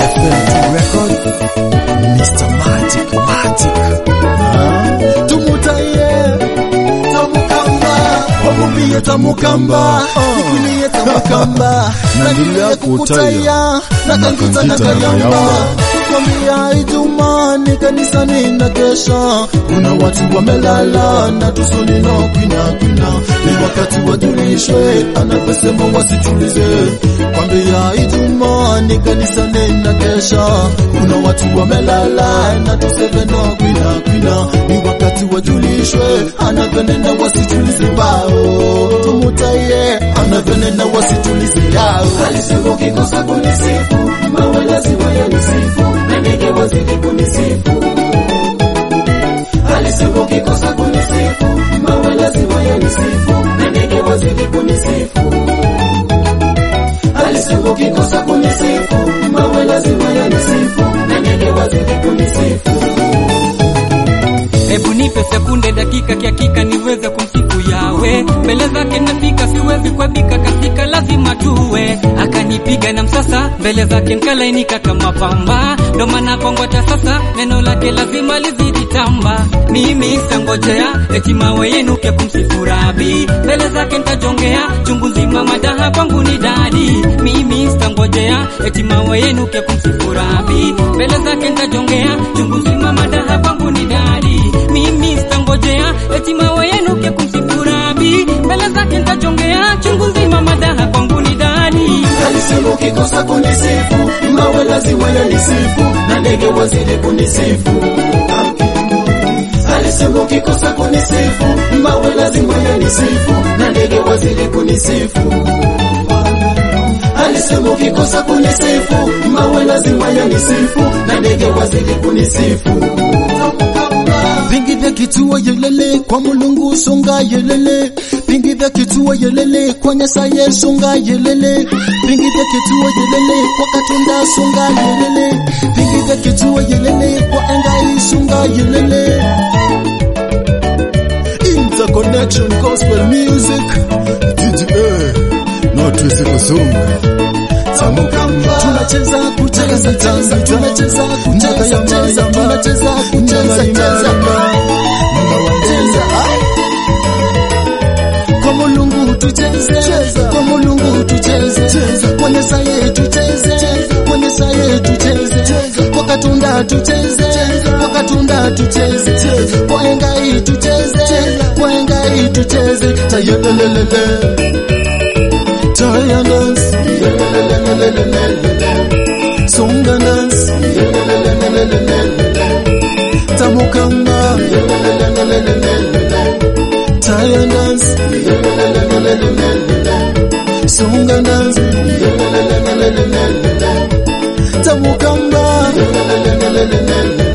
FM record Mr. Magic Magic Ah, tumutaye tamukamba wamubie tamukamba ikunie tamukamba nanilie kukutaya nakangita nakayamba kwambia Ijumaa ni kanisani na kesha, kuna watu wamelala na tusoni na kwina kwina, ni wakati wajulishwe, anavyosema wasitulize. Kwambia Ijumaa ni kanisani na kesha, kuna watu wamelala na tuseme na kwina kwina, ni wakati wajulishwe, anavyonena wasitulize wao, tumutaye anavyonena wasitulize yao. Alisema ukikosa kunisifu, mawe lazima yanisifu, na ndege wazidi kunisifu. Alisema ukikosa kunisifu, mawe lazima yanisifu, na ndege wazidi kunisifu. Alisema ukikosa kunisifu, mawe lazima yanisifu, na ndege wazidi kunisifu. Hebu nipe sekunde dakika kiakika niweze kumsifu yawe mbele zake nafika siwezi kuabika katika lazima tuwe akanipiga na msasa mbele zake nkalainika kama pamba ndo maana kongota sasa neno lake lazima lizidi tamba mimi sangojea eti mawe yenuke kumsifu rabi mbele zake ntajongea chungu nzima madaha kwangu ni dadi mimi sitangojea eti mawe yenuke kumsifu rabi mbele zake ntajongea chungu nzima madaha kwangu ni dadi mimi sitangojea eti mawe yenuke kumsifu rabi mbele zake ntajongea chungu nzima madaha kwangu ni dadi Alisema ukikosa kunisifu, mawe lazima yanisifu, na ndege wazidi kunisifu. Alisema ukikosa kunisifu, mawe lazima yanisifu, na ndege wazidi kunisifu. Alisema ukikosa kunisifu, mawe lazima yanisifu, na ndege wazidi kunisifu. vingi vya kituo yelele kwa mulungu songa yelele vingi vya kituo yelele kwa nyasaye songa yelele vingi vya kituo yelele kwa katonda songa yelele vingi vya kituo yelele kwa engai songa yelele interconnection gospel music DJA no twisi kusonga Tamukamba tunacheza kucheza cheza tunacheza kucheza cheza tunacheza kucheza cheza mnawacheza kwa mulungu tucheze kwa mulungu tucheze kwa nyasaye tucheze kwa nyasaye tucheze kwa katunda tucheze kwa katunda tucheze kwa engai tucheze kwa engai tucheze tayelelelele Taya dance, songa dance, tamukamba, taya dance, songa dance, tamukamba,